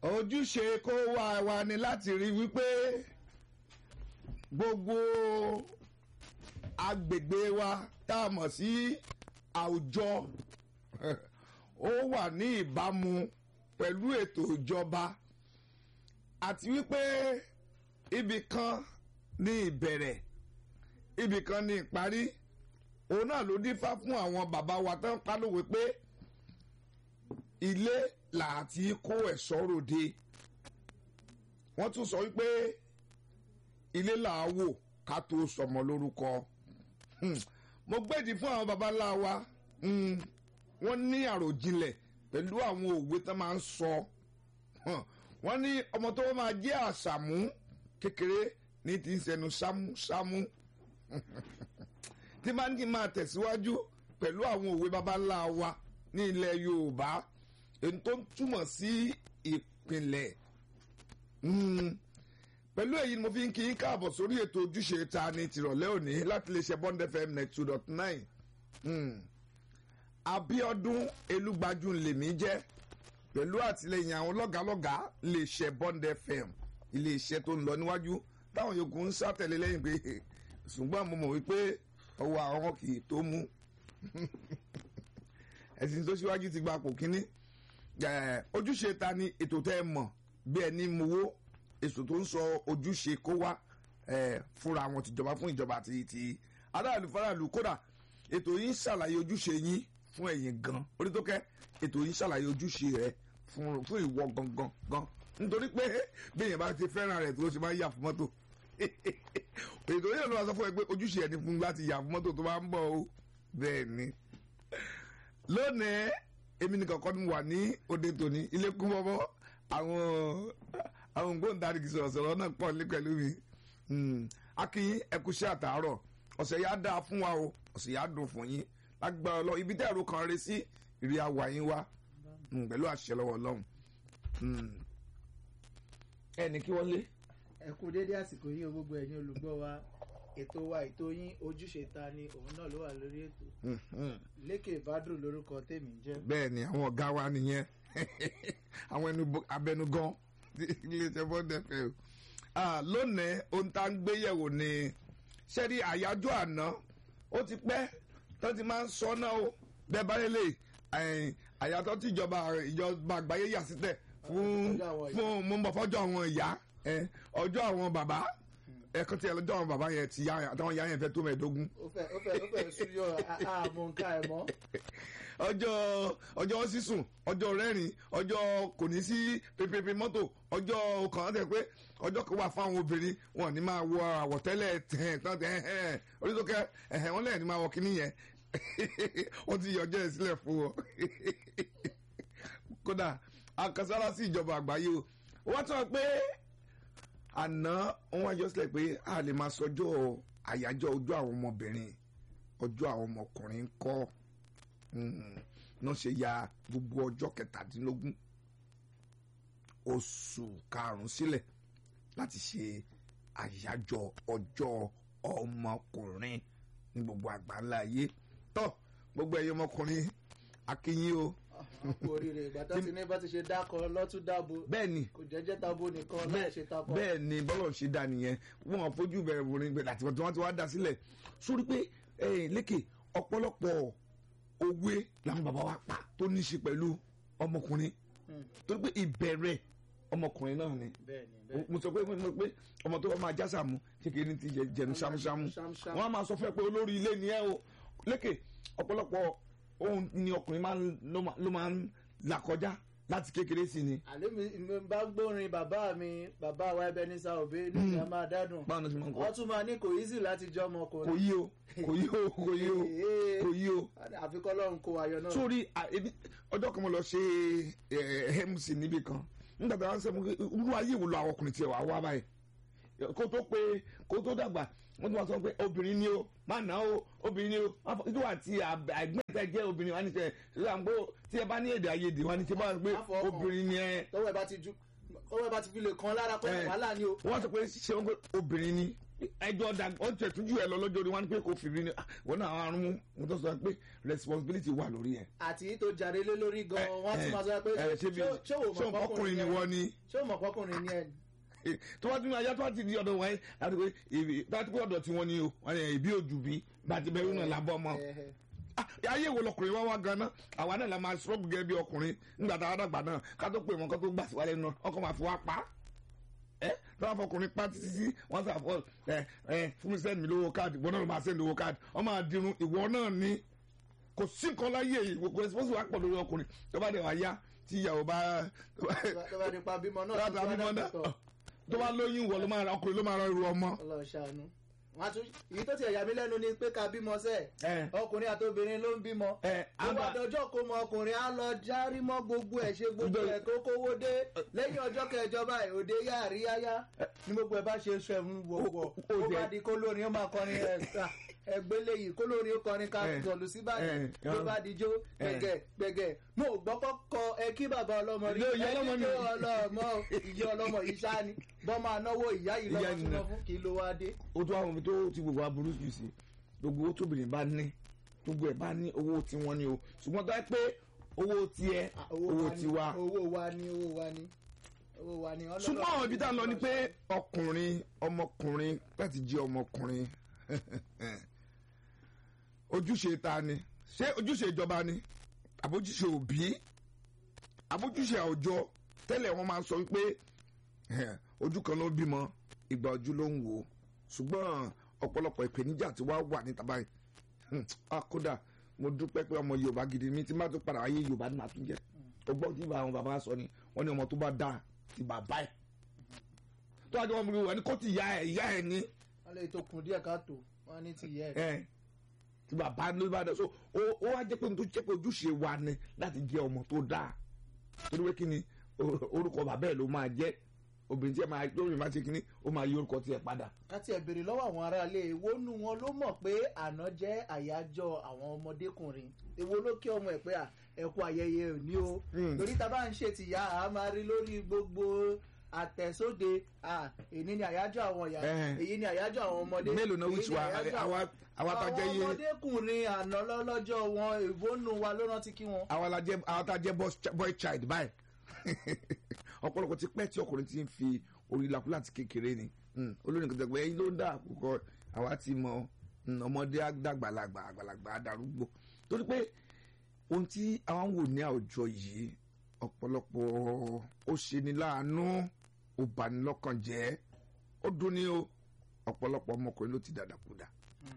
ojúṣe kó wá wa ni láti rí wípé gbogbo agbègbè wa tá a mọ̀ sí àwùjọ ó wà ní ìbámu pẹ̀lú ètò ìjọba àti wípé ibì kan ní ìbẹ̀rẹ̀ ibì kan ní ìparí òun náà ló dífá fún àwọn bàbá wa tán pálówé pé ilé làti kó ẹ̀ṣọ́ ròde wọ́n tún sọ wípé ilé là á wò ká tó sọmọ lórúkọ mo gbèdì fún àwọn baba ńlá wa wọ́n ní àròjinlẹ̀ pẹ̀lú àwọn òwe tán máa ń sọ wọ́n ní ọmọ tó máa jẹ́ àṣàmú kékeré ní ti ń sẹnu sámúsámú tí máa ń kí máa tẹ̀síwájú pẹ̀lú àwọn òwe baba ńlá wa ní ilẹ̀ Yorùbá èyí tó ń túmọ̀ sí ìpìlẹ̀ pẹ̀lú èyí ni mo fi ń kí n káàbọ̀ sórí ètò ojúṣe ta ní tìrọ̀lẹ́ òní láti lè ṣe Bond FM net two dot nine Abíọ́dún Elúgbájú lèmi jẹ́ pẹ̀lú àtìlẹyìn àwọn lọ́gàálọ́gàá lè ṣe Bond FM iléeṣẹ́ tó ń lọ níwájú táwọn yòókù ń sátẹ̀lé lẹ́yìn pé ṣùgbọ́n mo mọ̀ wípé ọwọ́ àwọn kì í tó mú ẹ̀sìn tó síwájú ti gba pò kínní ojúṣe ta ni ètò tẹ́ ẹ mọ̀ bí ẹni mowó èso tó ń sọ ojúṣe kó wá fúnra wọn tìjọba fún ìjọba àti ti aráàlú faraàlú kódà ètò yìí ń ṣàlàyé ojúṣe yín fún ẹ̀yin gan orí tó kẹ́ ètò yìí ń ṣàlàyé ojúṣe rẹ fún ìwọ gangan gan nítorí pé bẹ́ẹ̀yẹn bá ti fẹ́ràn rẹ̀ tó ṣe máa ń yà fún mọ́tò ètò yìí ló wá sọ fún ẹ pé ojúṣe ẹni fún láti yà fún mọ́tò tó bá ń bọ̀ o bẹ́ẹ̀ ni lónìí èmi nìkan kọ́ ni wà ní òde tòní ilé kún bọ́bọ́ àwọn àwọn ògbóǹtarìgì sọ̀rọ̀sọ̀rọ̀ náà pọ̀ ní pẹ̀lú mi akínyín ẹkúṣẹ́ àtàárọ̀ ọ̀sẹ̀ yá dáa fún wa o ọ̀sẹ̀ yá dùn fún yín lágbára lọ ibi tẹ́ ẹ̀rọ kan rẹ sí ìrì àwà yín wá pẹ̀lú àṣẹ lọ́wọ́ ọlọ́run ẹnì kí wọ́n lé. ẹ kú dédé àsìkò yìí gbogbo ẹ̀yin olùgbọ́ wa ètò wa ètò yín ojúṣe ta ni òun náà ló wà lórí ètò lékè ìbádùn lórúkọ tèmi ń jẹ́. bẹ́ẹ̀ ni àwọn ọ̀gá wa nìyẹn àwọn ẹnu abẹnugan iléeṣẹ́ bọ́ndẹ̀ fẹ́ o lónìí ohun tá ń gbé yẹ̀wò ni sẹ́rí àyájọ́ àná ó ti pẹ́ tó ti máa ń sọ náà o bẹ́ẹ̀ bá lélẹ̀ àyàtọ̀ tí ìjọba ìjọba àgbáyé yà sílẹ̀ fún fún mo ń bọ̀ fọ́jọ́ àwọn ìyá ọjọ́ àwọn bàbá ẹ̀kọ́ tí ẹlọ́jọ́ àwọn bàbá yẹn ti yá àtàwọn ìyá yẹn fẹ́ tó mẹ́ẹ̀ẹ́dógún. ó fẹ́ ó fẹ́ ó fẹ́ súyọ àmọ́ nǹkan ẹ̀ mọ́. ọjọ́ ọjọ́ sísùn ọjọ́ rẹ́rìn ọjọ́ kò ní sí pépépé mọ́tò ọjọ́ kan tẹ̀ pé ọjọ́ kan wà fáwọn obìnrin wọn ní máa wọ àwọ̀tẹ́lẹ̀ tẹ̀ tán tẹ̀ ẹ̀hẹ́n oríṣiríṣi ẹ̀hẹ́n wọn lẹ́yìn ní máa wọ kíní yẹn wọ́n ti yọjọ́ ẹ̀ sílẹ̀ fún wọn. kódà akasára sí ìjọba àgbáyé o wọ́n tọ́ pé àná wọn wájọ sílẹ̀ pé a lè máa sọjọ́ àyájọ́ ọjọ́ àwọn ọmọbìnrin ọjọ́ àwọn ọmọkùnrin ń kọ́ náà ṣe ya gbogbo ọjọ́ kẹtàdínlógún oṣù karùn-ún sílẹ̀ láti ṣe àyájọ́ ọjọ́ ọmọkùnrin ní gbogbo àgbáńlá ayé tọ́ gbogbo ẹ̀yin ọmọkùnrin akínyìn o kú oríire ìgbà tó ti ní bá ti ṣe dákọ lọ́tún dábo bẹ́ẹ̀ni kò jẹ́jẹ́ tabo nìkan láì ṣe takọ. bẹ́ẹ̀ ni bọ́lọ̀ ṣe dá nìyẹn wọ́n fojú bẹ̀rẹ̀ wòrin gbẹ láti wọ́n ti wá dá sílẹ̀ sórí pé lékè ọ̀pọ̀lọpọ̀ òwe làwọn bàbá wa pa tó ní í ṣe pẹ̀lú ọmọkùnrin torí pé ìbẹ̀rẹ̀ ọmọkùnrin náà ni bẹ́ẹ̀ni bẹ́ẹ̀ni. mo sọ pé mo sọ pé ọmọ tó bá máa já sàmú kékeré ti jẹnu ṣámúṣámú ṣámúṣámú. wọ́n á máa sọ fẹ́ pé olórí ilé ni ẹ o lékè ọ̀pọ̀lọpọ̀ ohun ni ọkùnrin máa ń ló máa ń là kọjá láti kékeré sí ni. àlẹ́ mi mi bá gbórin bàbá mi bàbá wa ẹbẹ ní sàòbé níbi a máa dádùn báwo ni wọ́n ti máa ń kọ́ wọ́n tún máa ní kò easy láti jẹ́ kò ọmọkùnrin. yí o kò yí o kò yí o kò yí o. àfikọ́ lọ́run kó ayọ̀ náà. sórí à, ebi- ọjọ́ kan mo lọ ṣe eh, mc níbì kan nígbà tí wọ́n sọ fún mi irú ayé wo lo àwọn ọkùnrin tiẹ̀ wá wá báyìí kó tó pé kó tó dàgbà wọ́n tún wá sọ pé obìnrin ni o má nà o obìnrin ni o ìdí wà tí àgbẹ̀tẹ̀ jẹ́ obìnrin wà ní tẹ̀ ṣe àgbo tí ẹ bá ní èdè àìyedè wà ní tẹ̀ bá pé Má fọwọ́ kàn. obìnrin ni ẹ tọwọ́ ẹ bá ti ju tọwọ́ ẹ bá ti fi lè kan lára pé Eh. wàhálà ni o. wọ́n sọ pé ṣé wọ́n pé obìnrin ni ẹjọ́ da ó tẹ̀ tújú ẹ lọ lọ́jọ́ orí wọn ni pé kò fi rí ni ah, wọn náà àrùn mú mo tó sọ pé responsibility wà lórí ẹ. àti tó jáde lé lórí gan wọ́n tún máa sọ pé ẹ ṣé bí ṣé wò ṣé mọ̀ ọkùnrin ni wọ́n ni ṣé wò mọ̀ pọ́kùnrin ni ẹ tó bá tún ní ayé tó bá ti di ọ̀dọ̀ wọn yẹn láti pé ibi tó bá ti pé ọ̀dọ̀ tí wọ́n ní o wọn yẹn ìbí òjù bí bàtí bẹ́ẹ̀ náà lábọ́ ọmọ Ẹhẹ. Ah, ayé wo lọkùnrin wá wá ganan àwa náà la máa sọ́ọ̀bù gẹ́gẹ́ bí ọkùnrin nígbà tá a dàgbà náà ká tó pè wọn ká tó gbà sí wálé náà ọkọ̀ máa fi wá pa á ẹ tí wọn fọkùnrin pa títí sí wọn sà fọ ẹ ẹ fún mi sẹ́ni mi lówó káàdì ìwọ náà ló máa sẹ́ni lówó káàdì wọn máa dirun ìwọ náà ní kò sí nǹkan láyé yìí kò rẹ́sipọ́sì wà pọ̀ lórí ọkùnrin tó bá dẹ̀ wá yá tí ìyàwó bá tó bá nípa bímọ náà láti abímọ náà tó bá lóyún ìwọ ló máa ra ọkùnrin ló máa ra irú ọmọ. Ọlọ́run ṣàánú wọn tún èyí tó ti ẹ̀yà mi lẹ́nu ni pé ká bímọ sẹ́ẹ̀ ẹ ọkùnrin àti obìnrin ló ń bímọ ẹ tó bá dọjọ́ kó mọ ọkùnrin á lọ járí mọ́ gbogbo ẹ̀ ṣe gbogbo ẹ̀ kó kówó dé lẹ́yìn ọjọ́ kẹjọ báyìí òde yá àríyáyá ní gbogbo ẹ̀ bá ṣe sọ ẹ̀mú gbogbo Ó- ó ó bá jẹ́- di kó lórin ó máa kọrin ẹ̀ sà, ẹgbẹ́ léyìí kó lórin ó kọrin ká Ẹ, sọ̀lù sí báyìí ẹ, ló ẹ. bá di jó gbẹ̀gẹ̀ gbẹ̀gẹ̀ mo ò gbọ́ kọ́kọ́ ẹ kí bàbá ọlọ́mọ rí Ilé ìyá ẹ ọlọ́mọ kí ni. ọlọ́mọ ìyá ọlọ́mọ yìí ṣáá ni bọ́ máa náwó ìyá yìí Ìyá lọ́mọ ni tí náà. wọ́n fún kí ló wá dé. ó tún àwọn omi tó ti gbogbo aburú jù sí gbogbo owó tóbìnrin bá ní gbogbo ẹ̀ bá ní owó tiwọn ni o ṣùgbọ́n tó yẹ pé owó tiẹ̀ Ah, owó wa ni, tiwa. owó wa ni owó wa ni owó wa ni. Ọlọ́run- ṣùgbọ́n àwọn ibi tá a lọ ni pé ọkùnrin ọmọkùnrin láti jẹ́ ọmọkùnrin ojúṣe ta ni ṣé ojúṣe ìjọba ni àbójúṣe òbí àbójúṣe àwùjọ tẹ́lẹ̀ wọ́n máa ń sọ wípé eh, ojú kan ló bímọ ìgbà ojú ló ń wò ó ṣùgbọ́n ọ̀pọ̀lọpọ̀ ìpèníjà tí wàá wà níta báyìí Hmm, ah, kódà mo dúpẹ́ pé ọmọ yorùbá gidi mi tí má tó padà ayé yorùbá ni màá tún jẹ́ ọgbọ́n tí àwọn bàbá sọ ni wọ́n ní ọmọ tó bá dáa ti bàbá ẹ̀ tó wájú wọn bí wọn ni kó ti ìyá ẹ̀ ìyá ẹ̀ ní wọ́n lè tó kun díẹ̀ káàtó wọ́n ní ti yẹ ẹ̀. ẹ̀ ti bàbá ló bá dáa so ó ó wá jẹ́ pé nítorí jẹ́ pé ojúṣe wa ni láti jẹ́ ọmọ tó dáa torí pé kí ni o- orúkọ bàbá ẹ̀ ló máa jẹ́ obìnrin tí ẹ máa lórí máa ṣe kí ni ó máa yí orúkọ tiẹ̀ padà káti ẹ̀ béèrè lọ́wọ́ àwọn aráalé èwo nu wọn ló mọ̀ pé àná jẹ́ àyájọ́ àwọn ọmọdékùnrin èwo ló kí ọmọ ẹ̀ pé à, ẹ kú ayẹyẹ òní o Hmm. torí tá a bá ń ṣe tìyá a máa rí lórí gbogbo àtẹ̀sóde à, èyí ni àyájọ́ àwọn ìyá Eh. èyí ni àyájọ́ àwọn ọmọdé mélòó náà èyí wíṣọ ni àyájọ́ àwa àwa tá a jẹ́ àwọn yé ọmọdékùnrin àná lọ́lọ́jọ́ wọn èwo nu wa ló rántí kí wọn. àwa la jẹ́ àwa tá a jẹ́ boss- boy child báyìí ọ̀pọ̀lọpọ̀ ti pẹ́ tí ọkùnrin ti ń fi orí lakú láti kékeré ni Hmm, olórin kan tẹ̀gbẹ́ ẹyin ló ń dà àkókò àwa ti mọ hmm, ọmọdé àgbàlagbà àgbàlagbà àdàrúgbò torí pé ohun tí àwọn wò ní àwùjọ yìí ọ̀pọ̀lọpọ̀ ó ṣe ni láàánú ó bani lọ́kàn jẹ́ ó dùn ní o ọ̀pọ̀lọpọ̀ ọmọkùnrin ló ti dàdàkúdà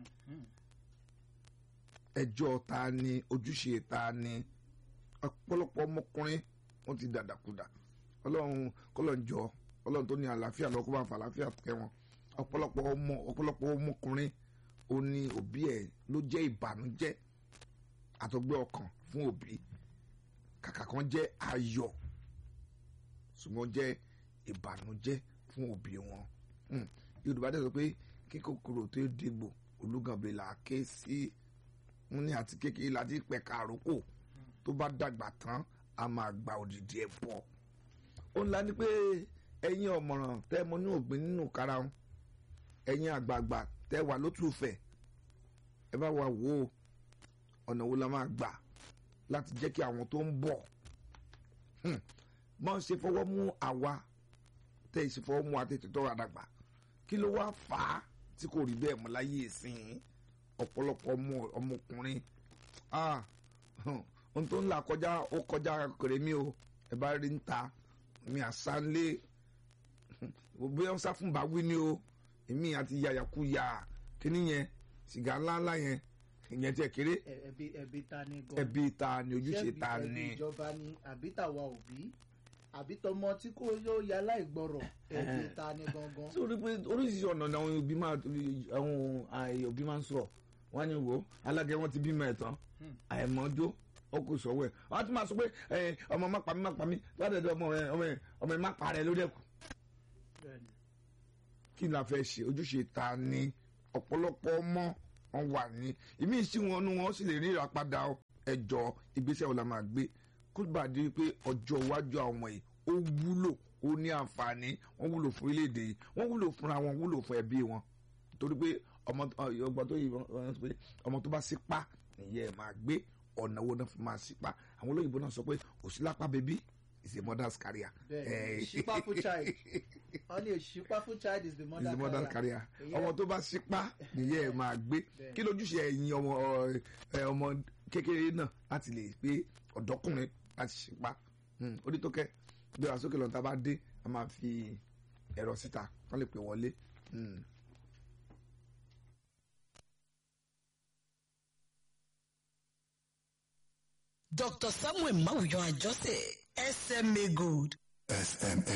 ẹjọ́ ta ni ojúṣe ta ni ọ̀pọ̀lọpọ̀ ọmọkùnrin wọ́n ti dàdàkudà ọlọ́run kọ́lọ́njọ́ ọlọ́run tó ní àlàáfíà lọ́kọ́ bá ń fa àlàáfíà kẹ́ wọn ọ̀pọ̀lọpọ̀ ọmọ ọ̀pọ̀lọpọ̀ ọmọkùnrin ó ní òbí ẹ̀ ló jẹ́ ìbànújẹ́ àtọgbẹ́ ọkàn fún òbí kàkà kan jẹ́ ayọ̀ ṣùgbọ́n jẹ́ ìbànújẹ́ fún òbí wọn Hmm. yorùbá dẹ̀ sọ pé kí kòkòrò tó dégbò olúgànbẹ̀ là á ké sí wọn ní àti kékeré láti pẹ̀ka àrókò tó bá dàgbà tán a máa gba òdìdí ẹ̀ bọ̀ ó ńlá ni pé ẹ̀yin ọ̀mọ̀ràn tẹ́ mọ ní ògbìn nínú karahun ẹ̀yin àgbààgbà tẹ́ wà lótùfẹ̀ ẹ bá wa wò ó ọ̀nà wo la máa gbà láti jẹ́ kí àwọn tó ń bọ̀ hmm, bọ́n ṣe fọwọ́ mú àwa tẹ́ ẹ ṣe fọwọ́ mú àtẹ̀tẹ̀ tó wà dàgbà kí ló wá fà á tí kò rí bẹ́ẹ̀ mọ́ láyé ìsìn ọ̀pọ̀lọpọ̀ ọmọ ọmọkùnrin ah hàn, ohun tó ń là kọjá ó kọjá kèrèmí o ẹ bá rí ń ta mi àsánlé bóyá ń sá fún báwí ni o èmi àti yàyàkuyà kíní yẹn sìgá ńláńlá yẹn ìyẹn tiẹ̀ kéré Ẹ- ẹbí ẹbí ta ni gan. ẹbí ta ni ojúṣe Ṣebí ta ẹbí ni ìjọba ni àbí tàwa òbí àbí tọmọ tí kò yóò ya láìgbọrọ ẹbí Eh. ta ni gangan. sórí pé oríṣiríṣi ọ̀nà ni àwọn òbí máa àwọn àì- òbí máa ń sọ̀rọ̀ wọ́n á ní wò ó alágẹ wọn ti bímọ ẹ̀ tán Hmm. àìmọ́jó ó kò sọ̀wọ́ ẹ̀ wọ́n á tún máa sọ pé ẹ, ọmọ má pa mí má pa mí ládàá ọmọ ẹ ọmọ ẹ ọmọ ẹ má pa rẹ lórí ẹ̀kú Bẹ́ẹ̀ni. kí ni a fẹ́ ṣe ojúṣe ta ni ọ̀pọ̀lọpọ̀ ọmọ wọn wà ní ìmí sí wọn nu wọn sì lè rí ìràpadà ẹjọ́ ìgbésẹ̀ wo la máa gbé kó bá di pé ọjọ́ iwájú àwọn ọmọ yìí ó wúlò ó ní àǹfààní wọ́n wúlò fún orílẹ̀-èdè yìí wọ́n wúlò fúnra wọn wúlò fún ẹbí wọn torí pé ọmọ ọgbọ́n tó yìí wọ́n sọ pé ọmọ tó bá sípá nìyẹn ẹ̀ máa gbé ọ̀nà wo náà fi máa sípá àwọn olóyìnbó náà sọ pé òsínlápá bèbí is a mother's career. bẹ́ẹ̀ ṣípáfù child wọ́n ní ṣípáfù child is the is mother the mother's carrier. career Ìyẹn- ọmọ tó bá sípá nìyẹn ẹ̀ máa gbé Bẹ́ẹ̀. kí lójúṣe ẹ̀yin ọmọ ẹ, ọmọ kékeré náà láti lè pé ọ̀dọ́kùnrin láti ṣípá Hmm, orí tó kẹ́ bí wàá sókè lọ́nà tá a bá dé a máa fi ẹ̀rọ síta wọ́n lè pè wọlé. Hmm. Dr. Samuel Mawuyan Ajose, SMA Gold. SMA